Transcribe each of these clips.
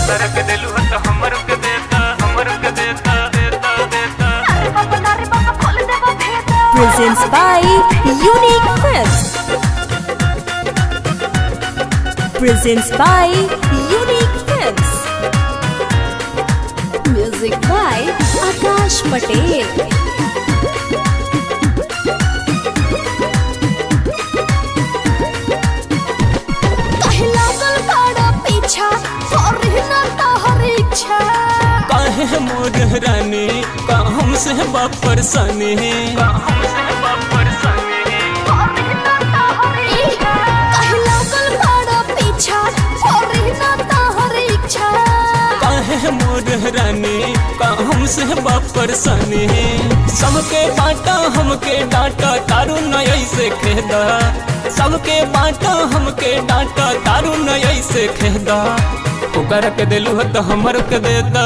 दोसर के दिलू तो हमर के देता हमर के देता देता देता presents by Unique Films. Presents by Unique Films. Music by Akash Patel. काहे मोर रानी का हमसे बा परेशानी का हमसे बाप परेशानी काहे मोर रानी का हमसे बा परेशानी सबके बाटा हमके डांटा तारू न ऐसे खेदा सबके बाटा हमके डांटा तारू न ऐसे खेदा ओकर के दिलू ह तो हमर के देता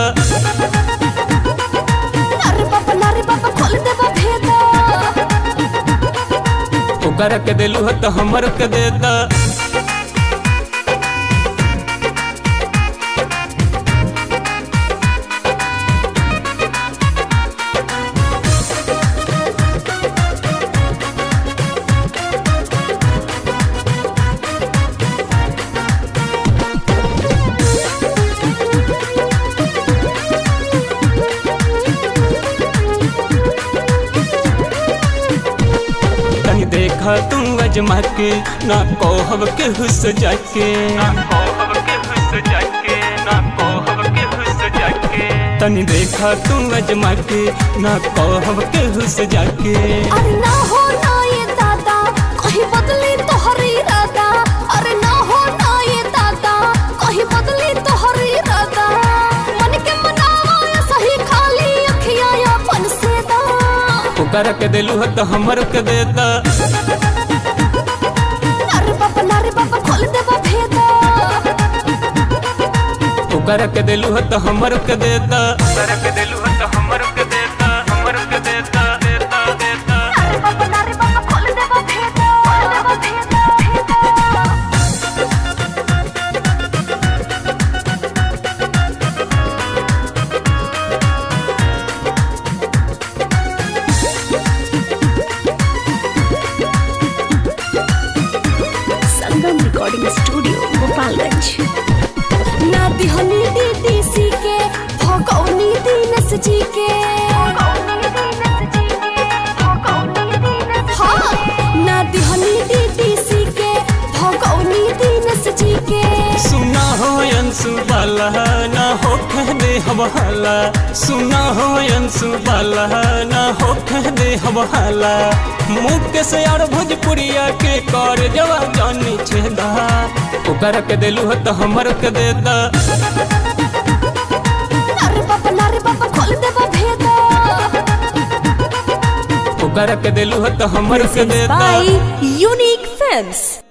ओकर के दिलू ह तो हमर के देता तनी देखा तू अजमा के ना कोहब के हुस जाके ना कोहब के हुस जाके ना कोहब के हुस जाके तनी देखा तू अजमा के ना कोहब के हुस जाके अरे ना हो ना ये दादा कहीं बदली तोहरी इरादा अरे ना हो ना ये दादा कहीं बदली तोहरी इरादा मन के मनावा या सही खाली अखियां या फन से दा ओकर के दिलू ह तो हमर के देता अरे बाबा नारे बाबा खोल दे बा भेदा ओकर के दिलू ह तो हमर के देता दोसर के दिलू तो हमर के देता हमर के देता देता देता अरे बाबा नारे बाबा खोल दे बा भेदा खोल दे बा भेदा भेदा संगम रिकॉर्डिंग स्टूडियो गोपालगंज ना दिहनी डीडीसी के भगौनी दीनस जी के हाँ ना दिहनी डीडीसी के भगौनी दीनस जी के सुना हो अंशु बाला ना हो कह दे हवाला सुना हो अंशु बाला ना हो कह दे हवाला मुख के से यार भोजपुरिया के कर जवा जानी छेदा ओकर के दिलू ह तो हमर के देता अरे बाबा नारे बाबा खोल दे बा भेदा ओकर के दिलू ह तो हमर के देता by Unique Films